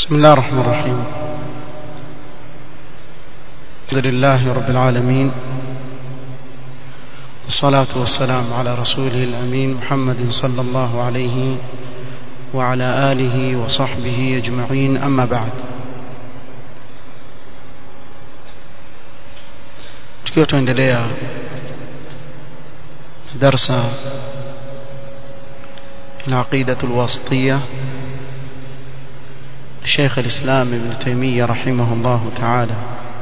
بسم الله الرحمن الرحيم الحمد لله رب العالمين والصلاة والسلام على رسوله الأمين محمد صلى الله عليه وعلى آله وصحبه أجمعين أما بعد tukiwa tuendelea darsa العقيدة الواسطية شيخ الإسلام ابن تيمية رحمه الله تعالى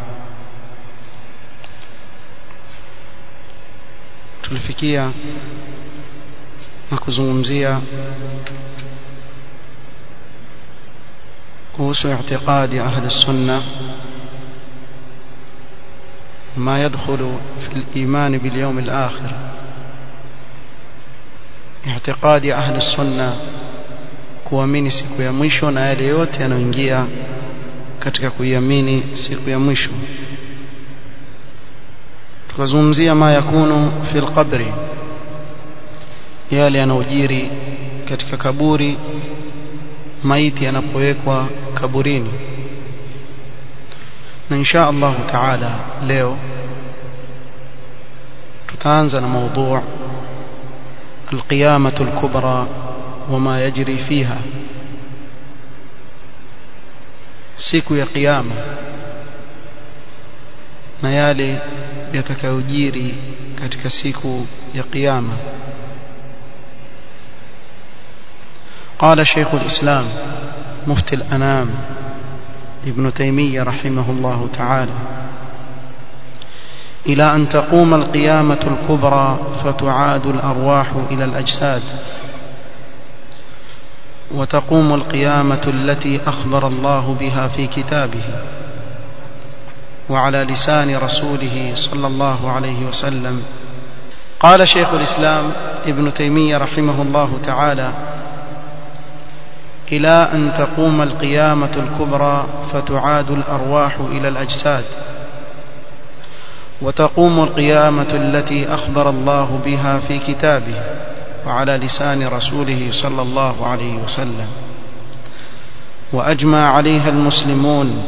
tulifikia na kuzungumzia kuhusu i'tiqadi ahli sunna ما يدخل في الإيمان باليوم الآخر اعتقاد أهل السنة kuamini siku ya mwisho na yale yote yanayoingia katika kuiamini siku ya mwisho tukazungumzia ma yakunu fil qabri yale yanayojiri katika kaburi maiti yanapowekwa kaburini na insha Allah taala leo tutaanza na موضوع القيامة الكبرى وما يجري فيها siku ya kiyama na yale yatakayojiri katika siku ya kiyama قال شيخ الإسلام مفتي الأنام ابن تيمية رحمه الله تعالى إلى أن تقوم القيامة الكبرى فتعاد الأرواح إلى الأجساد وتقوم القيامة التي أخبر الله بها في كتابه وعلى لسان رسوله صلى الله عليه وسلم قال شيخ الإسلام ابن تيمية رحمه الله تعالى إلى أن تقوم القيامة الكبرى فتعاد الأرواح إلى الأجساد وتقوم القيامة التي أخبر الله بها في كتابه وعلى لسان رسوله صلى الله عليه وسلم وأجمع عليها المسلمون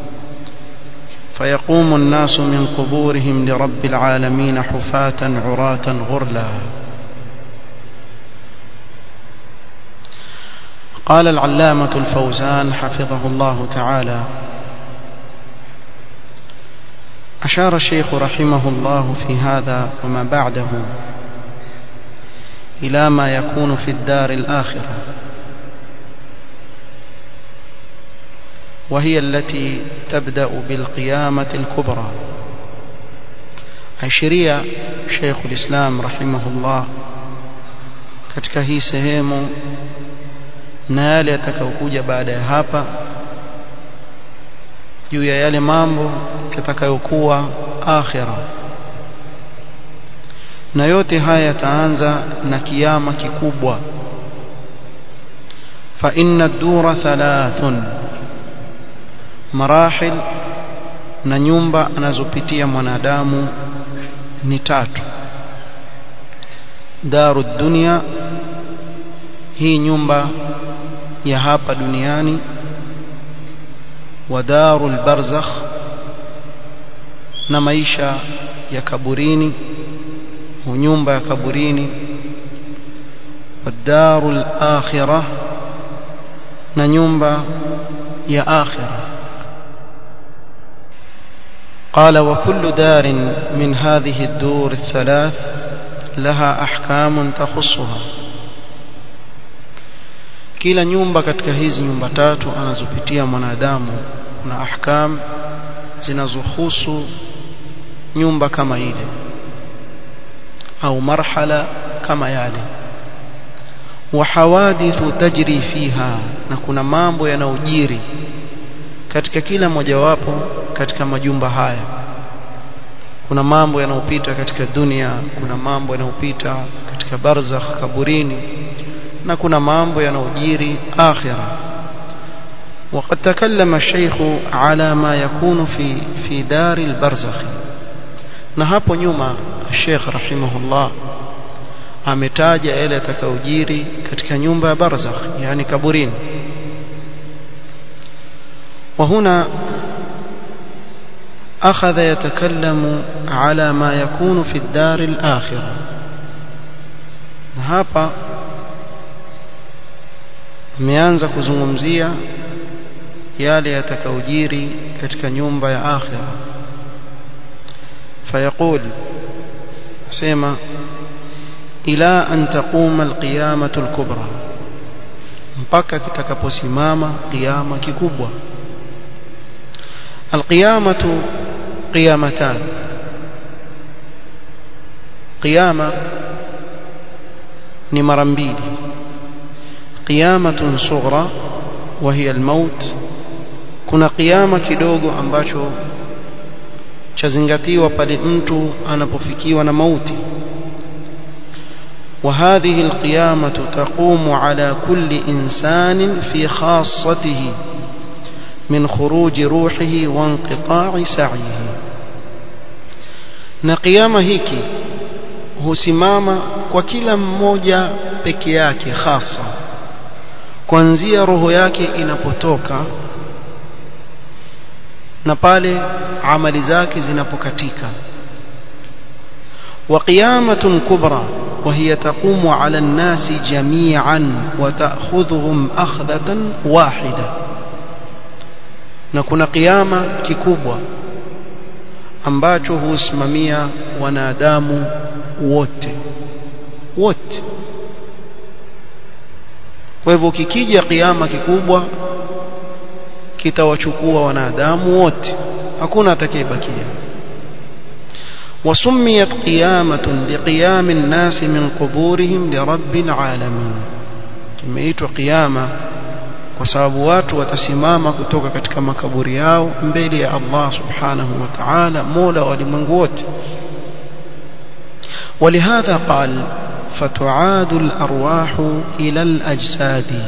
فيقوم الناس من قبورهم لرب العالمين حفاة عراة غرلا قال العلامة الفوزان حفظه الله تعالى أشار الشيخ رحمه الله في هذا وما بعده إلى ما يكون في الدار الآخرة وهي التي تبدأ بالقيامة الكبرى عشرية شيخ الإسلام رحمه الله katika hii sehemu na yale yatakayokuja baada ya hapa juu ya yale mambo yatakayokuwa akhira na yote haya yataanza na kiama kikubwa fa inna dura thalathun marahil na nyumba anazopitia mwanadamu ni tatu daru dunia hii nyumba ya hapa duniani wa darul barzakh na maisha ya kaburini nyumba ya kaburini والدار الآخرة na nyumba ya akhira قال وكل دار من هذه الدور الثلاث لها أحكام تخصها kila nyumba katika hizi nyumba tatu anazopitia mwanadamu kuna ahkam zinazohusu nyumba kama ile au marhala kama yale wa hawadithu tajri fiha na kuna mambo yanayojiri katika kila mojawapo katika majumba haya kuna mambo yanayopita katika dunia kuna mambo yanayopita katika barzakh kaburini na kuna mambo yanayojiri akhira وقد تكلم الشيخ على ما يكون في في دار البرزخ na hapo nyuma Sheikh rahimahullah ametaja yale yatakayojiri katika nyumba ya barzakh yani kaburini وهنا أخذ يتكلم على ما يكون في الدار الآخرة hapa ameanza kuzungumzia yale yatakayojiri katika nyumba ya akhira fayaqul sema ila an taquma alqiyamatu alkubra mpaka kitakaposimama qiyama kikubwa alqiyamatu qiyamatan qiyama ni mara mbili qiyamatun sughra wa hiya almaut kuna qiyama kidogo ambacho chazingatiwa pale mtu anapofikiwa na mauti وهذه القيامة تقوم على كل إنسان في خاصته من خروج روحه وانقطاع سعيه na qiyama hiki husimama kwa kila mmoja peke yake hasa kuanzia roho yake inapotoka na pale amali zake zinapokatika wa qiyamatun kubra وهي تقوم على الناس جميعا وتأخذهم أخذة واحدة نكون قيامة ككبوة ambacho husimamia wanadamu wote wote kwa hivyo kikija kiama kikubwa kitawachukua wanadamu wote hakuna atakayebakia وسميت قيامة لقيام الناس من قبورهم لرب العالمين kimeitwa qiyama kwa sababu watu watasimama kutoka katika makaburi yao mbele ya Allah subhanahu wa ta'ala mola wa ulimwengu wote ولهذا قال فتعاد الأرواح إلى الأجساد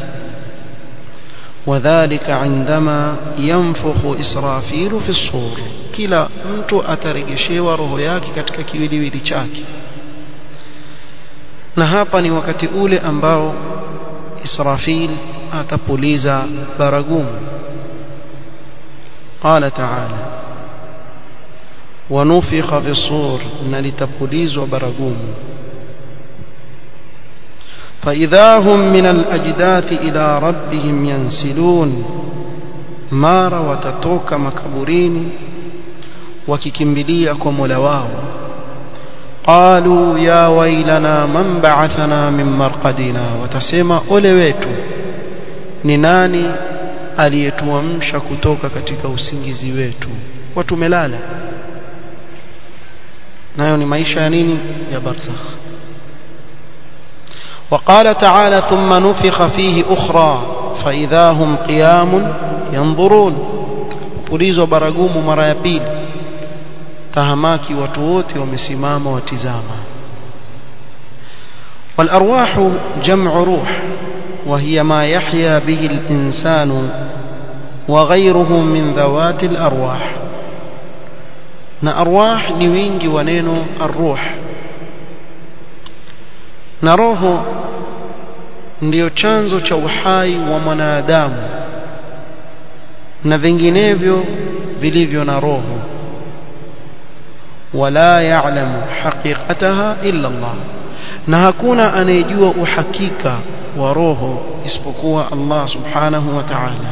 وذلك عندما ينفخ إسرافيل في الصور kila mtu ataregeshewa roho yake katika kiwiliwili chake na hapa ni wakati ule ambao Israfil atapuliza baragumu قال تعالى ونفخ في الصور نلتبليزوا baragumu فإذا هم من الأجداث إلى ربهم ينسلون mara watatoka makaburini wakikimbilia kwa Mola wao qalu ya wailana man ba'athana min marqadina watasema ole wetu ni nani aliyetuamsha kutoka katika usingizi wetu watu melala nayo ni maisha ya nini ya barzakh وقال تعالى ثم نفخ فيه أخرى فإذا هم قيام ينظرون pulizwa baragumu mara ya pili tahamaki watu wote wamesimama watizama والأرواح جمع روح وهي ما يحيا به الإنسان وغيره من ذوات الأرواح na arwah ni wingi wa neno arruh na roho ndiyo chanzo cha uhai wa mwanadamu na vinginevyo vilivyo na roho wala ya'lamu haqiqataha illa Allah na hakuna anayejua uhakika wa roho isipokuwa Allah subhanahu wa ta'ala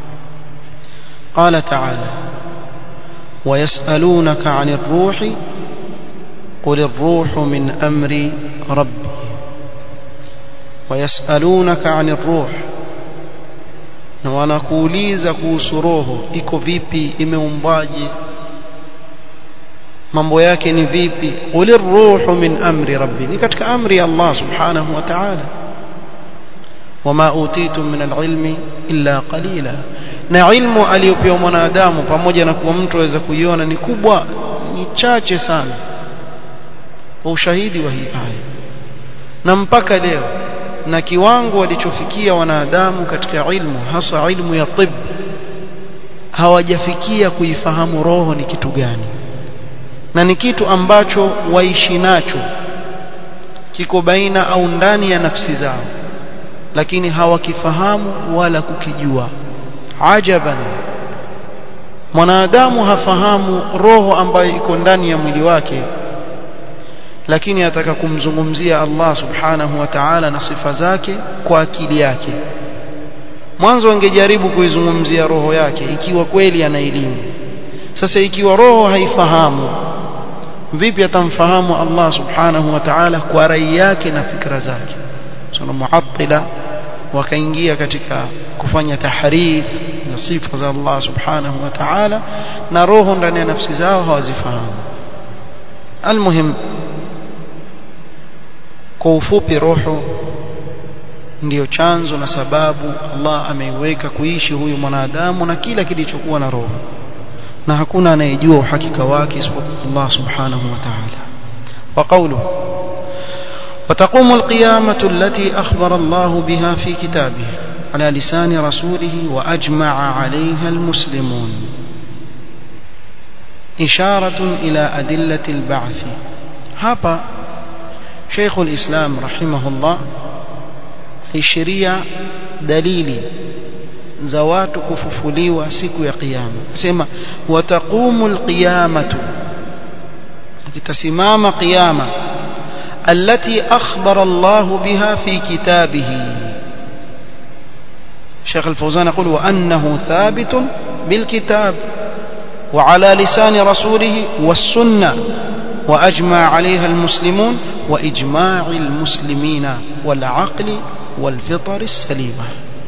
قال تعالى ويسألونك عن الروح قل الروح من أمر ربي ويسألونك عن الروح na wanakuuliza kuhusu roho iko vipi imeumbwaje mambo yake ni vipi qulir ruhu min amri rabbi ni katika amri ya Allah subhanahu wa ta'ala wama utitum min alilmi illa qalila na ilmu aliyopewa mwanadamu pamoja na kuwa mtu aweza kuiona ni kubwa ni chache sana kwa ushahidi wa hii aya na mpaka leo na kiwango walichofikia wanadamu katika ilmu hasa ilmu ya tib hawajafikia kuifahamu roho ni kitu gani na ni kitu ambacho waishi nacho kiko baina au ndani ya nafsi zao lakini hawakifahamu wala kukijua ajaban mwanadamu hafahamu roho ambayo iko ndani ya mwili wake lakini ataka kumzungumzia Allah subhanahu wa ta'ala na sifa zake kwa akili yake mwanzo angejaribu kuizungumzia roho yake ikiwa kweli ana elimu sasa ikiwa roho haifahamu vipi atamfahamu Allah subhanahu wa ta'ala kwa rai yake na fikra zake sana muattila wakaingia katika kufanya tahrif na sifa za Allah subhanahu wa ta'ala na roho ndani ya nafsi zao hawazifahamu almuhim kwa ufupi roho ndiyo chanzo na sababu Allah ameiweka kuishi huyu mwanadamu na kila kilichokuwa na roho na hakuna anayejua uhakika wake isipokuwa Allah subhanahu wa ta'ala wa qawluhu وتقوم القيامة التي أخبر الله بها في كتابه على لسان رسوله وأجمع عليها المسلمون إشارة إلى أدلة البعث هابا شيخ الإسلام رحمه الله الشريعة دليلي za watu kufufuliwa siku ya kiyama sema wataqumu alqiyamatu kitasimama qiyama التي أخبر الله بها في كتابه شيخ الفوزان يقول وأنه ثابت بالكتاب وعلى لسان رسوله والسنة وأجمع عليها المسلمون وإجماع المسلمين والعقل والفطر السليمة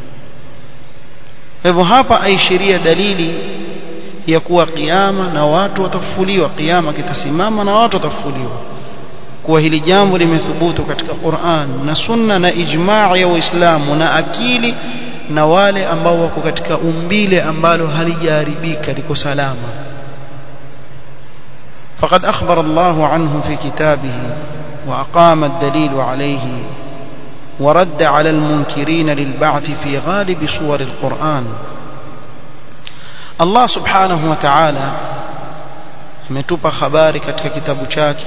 hivyo hapa aishiria dalili ya kuwa kiama na watu watafufuliwa kiama kitasimama na watu watafufuliwa kuwa hili jambo limethubutu katika Qur'an na sunna na ijmaa ya waislamu na akili na wale ambao wako katika umbile ambalo halijaharibika liko salama فقد أخبر الله عنه في كتابه وأقام الدليل عليه ورد على المنكرين للبعث في غالب صور القرآن الله سبحانه وتعالى ametupa habari katika kitabu chake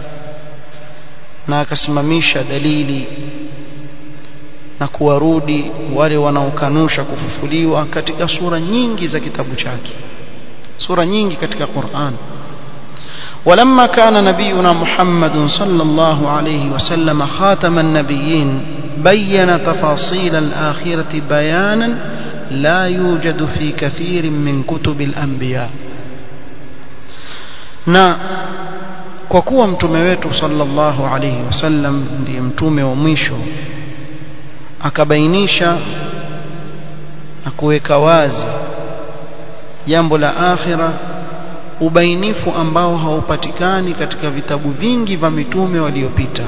na akasimamisha dalili na kuwarudi wale wanaokanusha kufufuliwa katika sura nyingi za kitabu chake sura nyingi katika Qur'an ولما كان نبينا محمد صلى الله عليه وسلم خاتم النبيين بين تفاصيل الآخرة بيانا لا يوجد في كثير من كتب الأنبياء na kwa kuwa mtume wetu sallallahu alayhi wasallam ndiye mtume wa mwisho akabainisha na kuweka wazi jambo la akhira ubainifu ambao haupatikani katika vitabu vingi vya mitume waliopita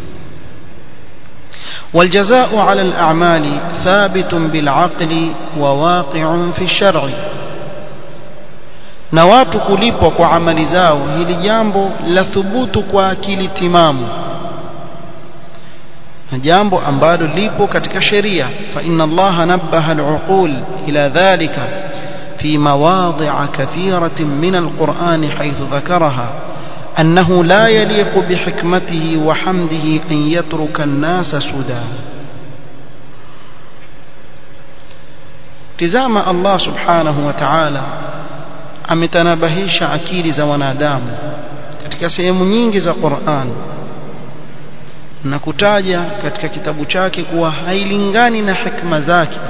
والجزاء على الأعمال ثابت بالعقل وواقع في الشرع na watu kulipwa kwa amali zao hili jambo la thubutu kwa akili timamu na jambo ambalo lipo katika sheria fa inna allaha nabbaha al-uqul ila dhalika في مواضع كثيرة من القرآن حيث ذكرها أنه لا يليق بحكمته وحمده أن يترك الناس سدى تزام الله سبحانه وتعالى ametanabahisha akili za wanadamu katika sehemu nyingi za Qur'an na kutaja katika kitabu chake kuwa hailingani na hikma zake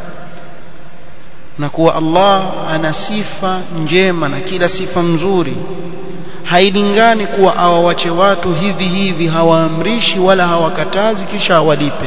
na kuwa Allah ana sifa njema na kila sifa mzuri hailingani kuwa awawache watu hivi hivi hawaamrishi wala hawakatazi kisha awalipe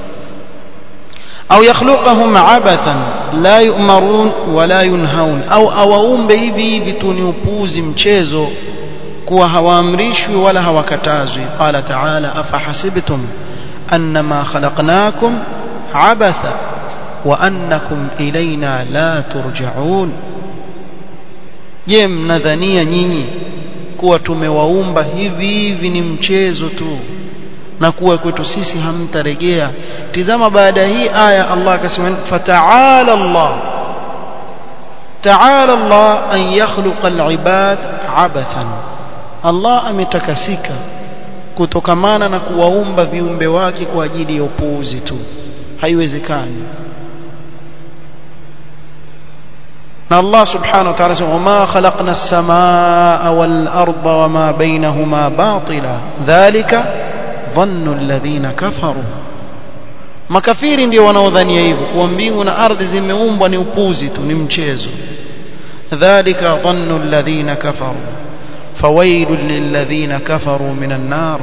au yakhluqahum abathan la yu'marun wala yunhaun au awaumbe hivi hivi tu ni upuzi mchezo kuwa hawaamrishwi wala hawakatazwi qala ta'ala afahasibtum annama khalaqnakum abatha wa annakum ilaina la turja'un je mnadhania nyinyi kuwa tumewaumba hivi hivi ni mchezo tu na kuwa kwetu sisi hamtarejea tizama baada hii aya Allah akasema fata'ala Allah ta'ala Allah an yakhluqa al-ibad abathan Allah ametakasika kutokamana na kuwaumba viumbe wake kwa ajili ya upuuzi tu haiwezekani na Allah subhanahu wa ta'ala sema wama khalaqna as-samaa wal arda wama bainahuma batila dhalika dhannu alladhina kafaru makafiri ndio wanaodhania hivyo kuwa mbingu na ardhi zimeumbwa ni upuzi tu ni mchezo dhalika dhannu alladhina kafaru fawailul lilladhina kafaru minan nar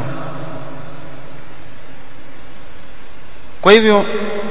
kwa hivyo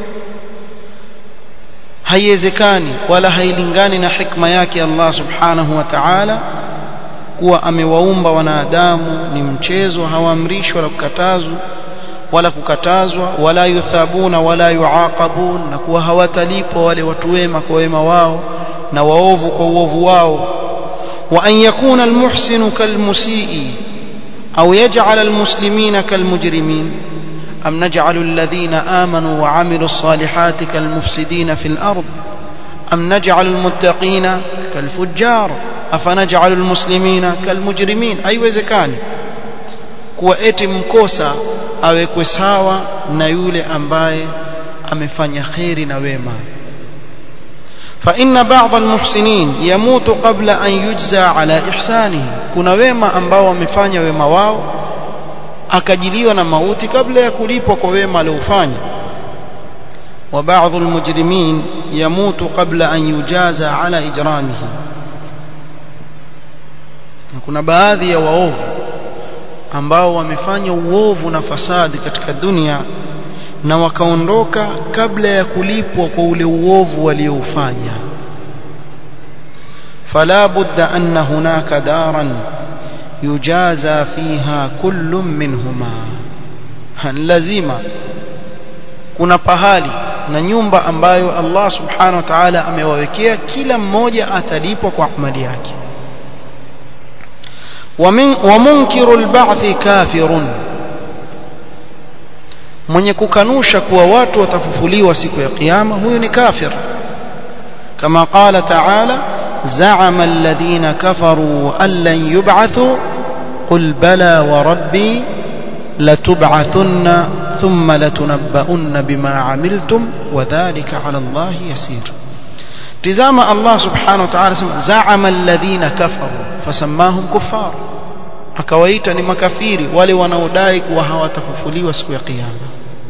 haiwezekani wala hailingani na hikma yake Allah subhanahu wa ta'ala kuwa amewaumba wanadamu ni mchezo hawaamrishwa wala kukatazwa wala kukatazwa wala yuthabuna wala yuaqabun na kuwa hawatalipwa wale watu wema kwa wema wao na waovu kwa uovu wao wa an yakuna almuhsinu kalmusii au yaj'al almuslimina kalmujrimin أم نجعل الذين آمنوا وعملوا الصالحات كالمفسدين في الأرض أم نجعل المتقين كالفجار أفنجعل المسلمين كالمجرمين أي وزكان kuwa eti mkosa awekwe sawa na yule ambaye amefanya kheri na wema فإن بعض المحسنين يموت قبل أن يجزى على إحسانه kuna wema ambao wamefanya wema wao akajiliwa na mauti kabla ya kulipwa kwa wema aliofanya wa baadhi almujrimin yamutu qabla an yujaza ala ijramihi kuna baadhi ya waovu ambao wamefanya uovu na fasadi katika dunia na wakaondoka kabla ya kulipwa kwa ule uovu walioufanya fala budda anna hunaka daran yujaza fiha kullu minhuma lazima kuna pahali na nyumba ambayo Allah subhanahu wa ta'ala amewawekea kila mmoja atalipwa kwa amali yake wa munkiru alba'thi kafirun mwenye kukanusha kuwa watu watafufuliwa siku ya kiyama huyu ni kafir kama qala ta'ala زعم الذين كفروا أن لن يبعثوا قل بلى وربي لتبعثن ثم لتنبؤن بما عملتم وذلك على الله يسير تزام الله سبحانه وتعالى زعم الذين كفروا فسماهم كفار akawaita ni makafiri wale wanaodai kuwa hawatafufuliwa siku ya kiyama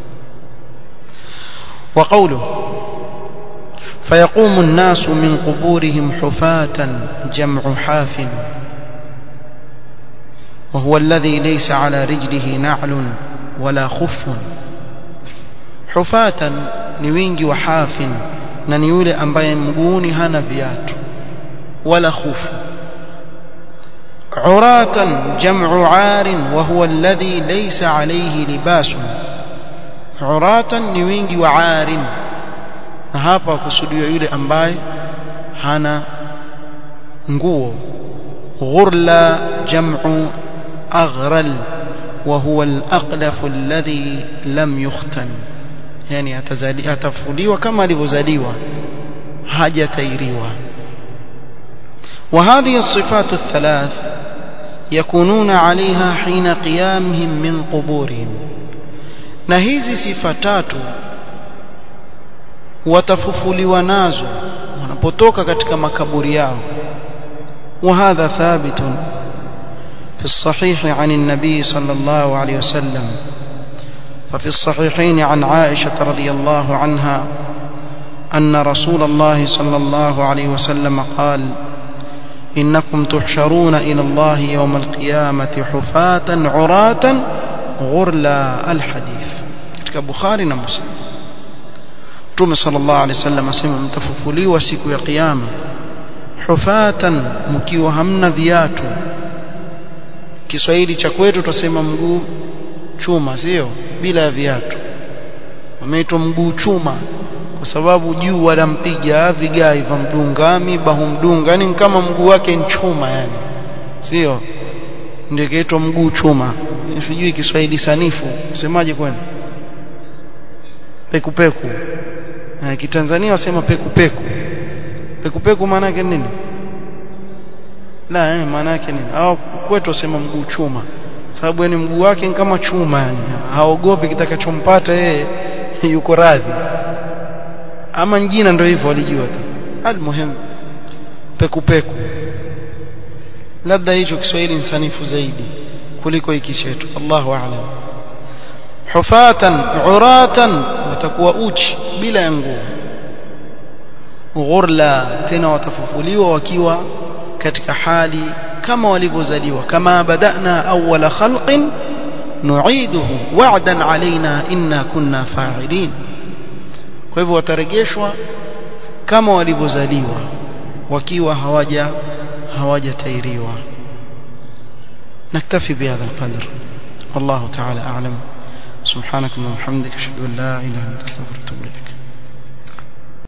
wa qawluhu فيقوم الناس من قبورهم حفاة جمع حاف وهو الذي ليس على رجله نعل ولا خف حفاة نوينج وحاف ننيول أمباي مقوني هنا فيات ولا خوف عراة جمع عار وهو الذي ليس عليه لباس عراة نوينج وعار na hapa kusudiwa yule ambaye hana nguo ghurla jam'u aghral wa huwa al-aqlaf alladhi lam yukhtan yani atazadi atafuliwa kama alivyozaliwa hajatairiwa وهذه الصفات الثلاث يكونون عليها حين قيامهم من قبورهم na hizi sifa tatu watafufuliwa nazo wanapotoka katika makaburi yao وهذا ثابت في الصحيح عن النبي صلى الله عليه وسلم ففي الصحيحين عن عائشة رضي الله عنها أن رسول الله صلى الله عليه وسلم قال إنكم تحشرون إلى الله يوم القيامة حفاة عراة غرلا الحديث كبخاري ومسلم Mtume sallallahu alaihi wasallam asema mtafufuliwa siku ya kiyama hufatan mkiwa hamna viatu Kiswahili cha kwetu tutasema mguu chuma sio bila viatu wameitwa mguu chuma kwa sababu juu wanampiga vigai vya mdungami bahumdunga yani kama mguu wake ni chuma yani sio ndio kiitwa mguu chuma sijui Kiswahili sanifu semaje kwani pekupeku na kitanzania wasema pekupeku pekupeku maana yake nini la eh maana yake nini au kwetu wasema mguu chuma sababu yani mguu wake ni kama chuma yani haogopi kitakachompata yeye yuko radhi ama njina ndio hivyo walijua tu almuhim pekupeku labda hicho Kiswahili insanifu zaidi kuliko hiki chetu Allahu a'lam hufatan uratan watakuwa uchi bila ya nguo ghurla tena watafufuliwa wakiwa katika hali kama walivyozaliwa kama badana awwala khalqin nu'iduhu wa'dan alaina inna kunna fa'ilin kwa hivyo watarejeshwa kama walivyozaliwa wakiwa hawaja hawajatairiwa نكتفي بهذا القدر والله تعالى أعلم سبحانك اللهم وبحمدك أشهد أن لا إله إلا أنت أستغفرك وأتوب إليك